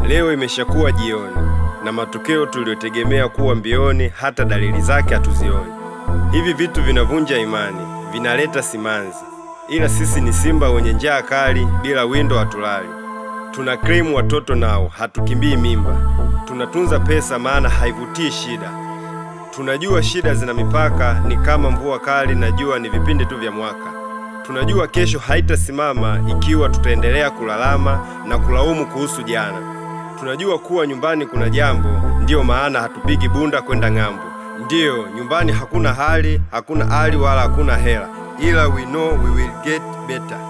Leo imeshakuwa jioni na matokeo tuliyotegemea kuwa mbioni, hata dalili zake hatuzioni. Hivi vitu vinavunja imani, vinaleta simanzi, ila sisi ni simba wenye njaa kali, bila windo hatulali. Tuna krimu watoto nao, hatukimbii mimba. Tunatunza pesa, maana haivutii shida. Tunajua shida zina mipaka, ni kama mvua kali na jua ni vipindi tu vya mwaka. Tunajua kesho haitasimama ikiwa tutaendelea kulalama na kulaumu kuhusu jana. Tunajua kuwa nyumbani kuna jambo, ndiyo maana hatupigi bunda kwenda ng'ambo. Ndiyo, nyumbani hakuna hali, hakuna hali wala hakuna hela, ila we know we will get better.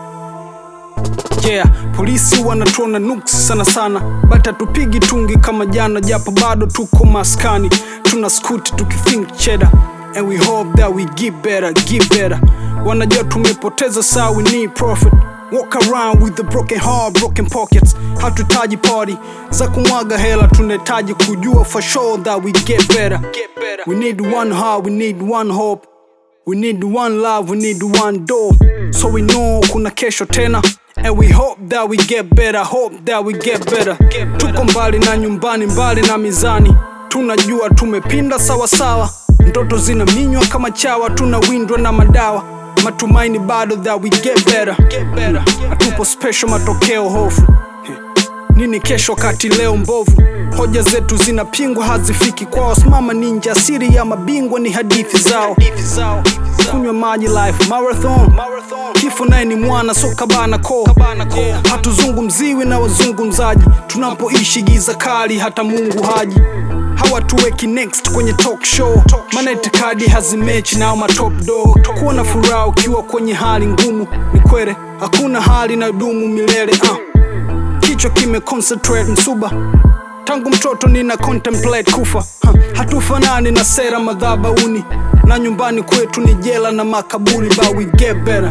Yeah, polisi wanatuona nuksi sana sana, but hatupigi tungi kama jana, japo bado tuko maskani, tuna skuti tukithink cheddar and we hope that we get better, get better. Wanajua tumepoteza saa, we need profit. Walk around with the broken heart, broken pockets. Hatuhitaji party za kumwaga hela, tunahitaji kujua for sure that we get better. We need one heart, we need one hope. We need one love, we need one door. So we know kuna kesho tena. And we hope that we get better, hope that we get better. Tuko mbali na nyumbani, mbali na mizani. Tunajua tumepinda sawa sawa. Ndoto zinaminywa kama chawa, tunawindwa na madawa. Matumaini bado that we get better. Hatupo special, matokeo hofu. Nini kesho kati leo mbovu? Hoja zetu zinapingwa, hazifiki kwao. Simama ninja, siri ya mabingwa ni hadithi zao. Kunywa maji life marathon, kifo naye ni mwana so kabana ko. Hatuzungumziwi na wazungumzaji, tunapoishi giza kali, hata Mungu haji hawatuweki next kwenye talk show, maana itikadi hazimechi nao matop dog. Kuwa na furaha ukiwa kwenye hali ngumu ni kwere, hakuna hali na dumu milele uh. Kichwa kime concentrate msuba tangu mtoto nina contemplate kufa ha, hatufanani na sera madhabauni na nyumbani kwetu ni jela na makaburi but we get better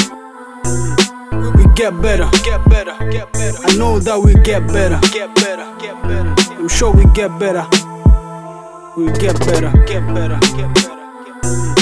we get better I know that we get better I'm sure we get better we get better